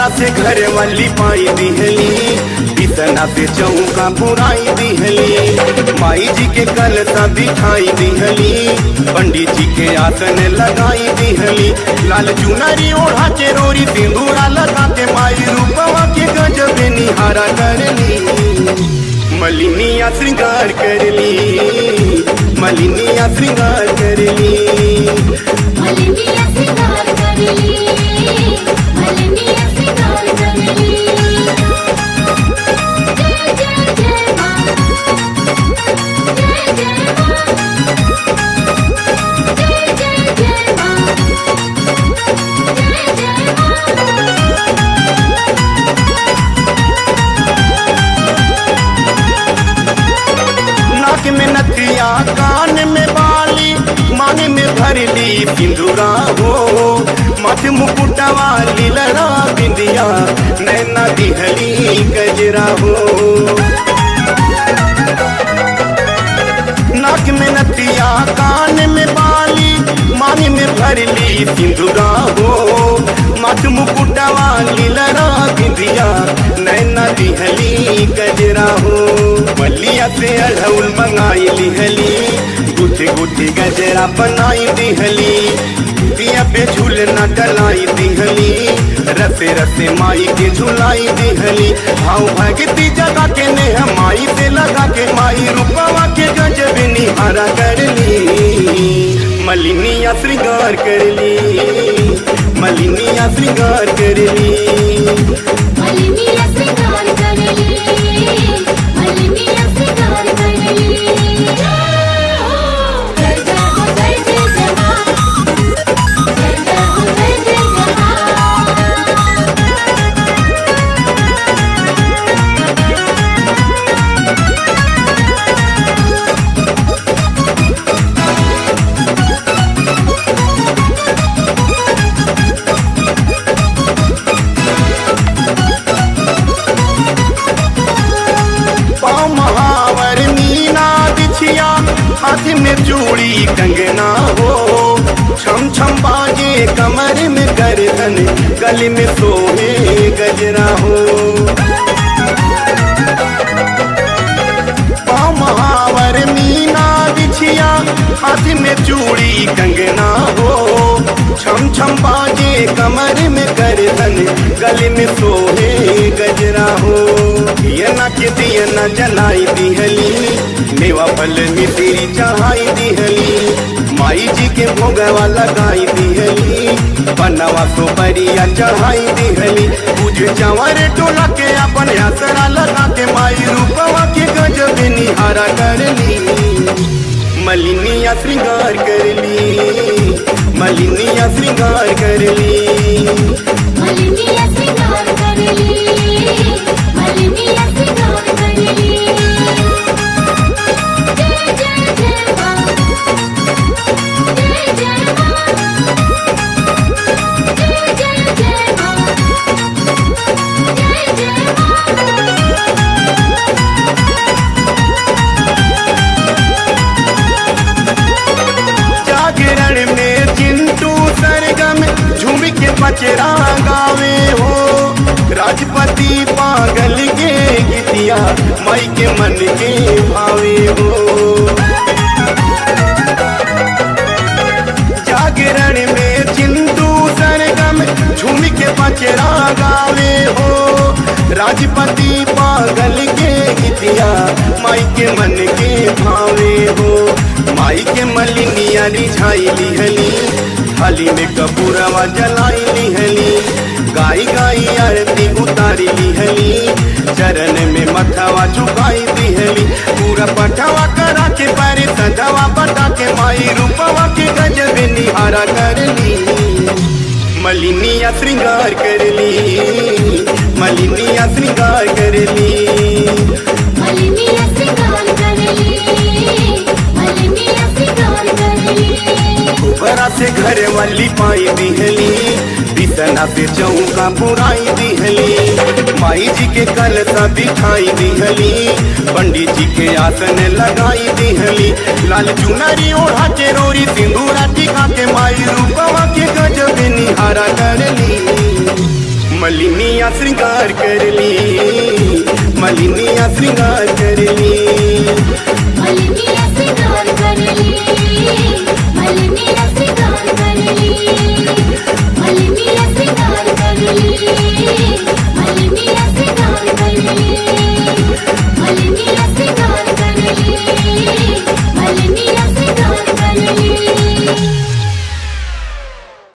ऊपरा से घर वाली पाई दिहली बिसना से चौका पुराई दिहली माई जी के कलसा दिखाई दिहली पंडित जी के आसन लगाई दिहली लाल चुनरी ओढ़ा के रोरी सिंदूरा लगा के माई रूपवा के गजब निहारा करली मलिनिया श्रृंगार करली मलिनिया श्रृंगार करली मलिनिया श्रृंगार करली मलिनिया श्रृंगार करली जय जय जय मां जय जय मां जय जय जय मां जय जय मां नाक में नथिया कान में बाली मांग में भरली सिंदूरा हो मथ मुकुटवा लीलरा बिंदिया नैना दिहली गजरा हो नाक में नथिया कान में बाली मांग में भरली सिंदूरा हो मथ मुकुटवा लीलरा बिंदिया नैना दिहली गजरा हो मलिया से अढ़ौल मंगाई लिहली गुथी गुथी गजरा बनाई दिहली दिया पे झूलना डलाई दिहली रसे रसे माई के झुलाई दिहली भाव भगती जगा के नेह माई से लगा के माई रूपवा के गजब निहारा करली मलिनिया श्रृंगार करली मलिनिया श्रृंगार करली मलिनिया श्रृंगार करली मलिनिया श्रृंगार करली जय जय हो जय जय जय मां जय जय हो जय जय जय मां पाँव महावर मीना बिछिया हाथ में चूड़ी कंगना हो छम छम बाजे कमर में गर्दन गले में सोहे गजरा हो पाँव महावर मीना बिछिया हाथ में चूड़ी कंगना हो छम छम बाजे कमर में गर्दन गले में सोहे गजरा हो ये न के दिए न जलाई दिहली मेवा फल मिश्री चढ़ाई दिहली माई जी के भोगवा लगाई दिहली बनवा तो परिया चढ़ाई दिहली पूज चंवर टोला के अपन असरा लगा के माई रूपवा के गजब निहारा करली मलिनिया श्रृंगार करली मलिनिया श्रृंगार करली मलिनिया श्रृंगार करली मलिनिया श्रृंगार करली जय जय जय मां जय जय मां जय जय जय मां जय जय मां जागरण में चिंटू सरगम झूम के बचरा गावे हो राजपति पागल के गीतिया माई के मन के भावे हो जागरण में चिंटू सरगम झूम के बचरा गावे हो राजपति पागल के गीतिया माई के मन के भावे हो माई के मलिनिया रिझाई लिहली थाली में कपूरवा जलाई लिहली गाई गाई आरती उतारी लिहली चरण में मथवा झुकाई दिहली पूरा पठवा करा के पारे सजवा बता के माई रूपवा के गजब निहारा करली मलिनिया श्रृंगार करली मलिनिया श्रृंगार करली मलिनिया श्रृंगार करली मलिनिया श्रृंगार करली ऊपरा से घर वाली पाई दिहली बिसना से चौका पुराई दिहली माई जी के कलसा दिखाई दिहली पंडित जी के आसन लगाई दिहली लाल चुनरी ओढ़ा के रोरी सिंदूरा टिका के माई रूपवा के गजब निहारा करली मलिनिया श्रृंगार करली मलिनिया श्रृंगार करली मलिनिया श्रृंगार करली मलिनिया